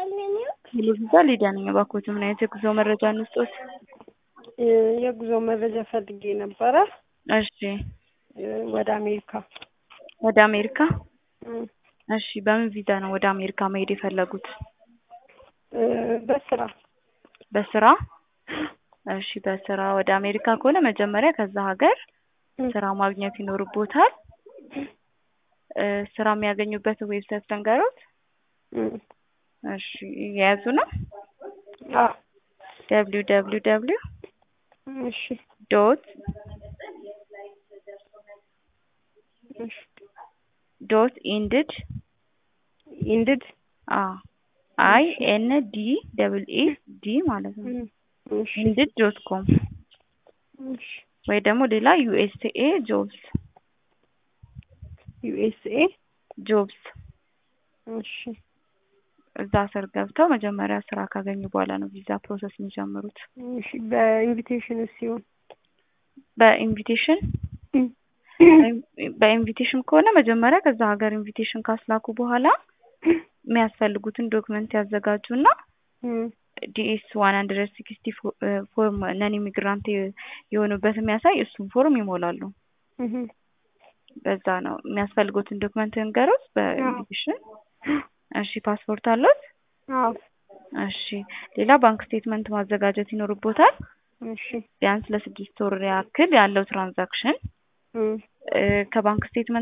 ሙሉ ቪዛ ሊዲያ ነኝ። እባክዎት ምን አይነት የጉዞ መረጃ እንስጦት? የጉዞ መረጃ ፈልጌ ነበረ እሺ፣ ወደ አሜሪካ። ወደ አሜሪካ? እሺ፣ በምን ቪዛ ነው ወደ አሜሪካ መሄድ የፈለጉት? በስራ በስራ? እሺ፣ በስራ ወደ አሜሪካ ከሆነ መጀመሪያ ከዛ ሀገር ስራ ማግኘት ይኖርቦታል። ስራ የሚያገኙበትን ዌብሳይት ልንገሮት? እሺ፣ የያዙ ነው? አዎ። ደብሊው ደብሊው ደብሊው እሺ ዶት እሺ ዶት ኢንድድ ኢንድድ አዎ አይ ኤን ዲ ደብል ኢ ዲ ማለት ነው። እሺ ኢንድድ ዶት ኮም እሺ ወይ ደግሞ ሌላ ዩኤስኤ ጆብስ ዩኤስኤ ጆብስ እሺ እዛ ስር ገብተው መጀመሪያ ስራ ካገኙ በኋላ ነው ቪዛ ፕሮሰስ የሚጀምሩት። እሺ በኢንቪቴሽን ሲሆን በኢንቪቴሽን በኢንቪቴሽን ከሆነ መጀመሪያ ከዛ ሀገር ኢንቪቴሽን ካስላኩ በኋላ የሚያስፈልጉትን ዶክመንት ያዘጋጁና ዲኤስ ዋን ሀንድረድ ሲክስቲ ፎርም ነን ኢሚግራንት የሆኑበት የሚያሳይ እሱን ፎርም ይሞላሉ። በዛ ነው የሚያስፈልጉትን ዶክመንት ንገሩት በኢንቪቴሽን። እሺ ፓስፖርት አሉት? አዎ እሺ ሌላ ባንክ ስቴትመንት ማዘጋጀት ይኖርቦታል። እሺ ቢያንስ ለስድስት ወር ያክል ያለው ትራንዛክሽን ከባንክ ስቴትመንት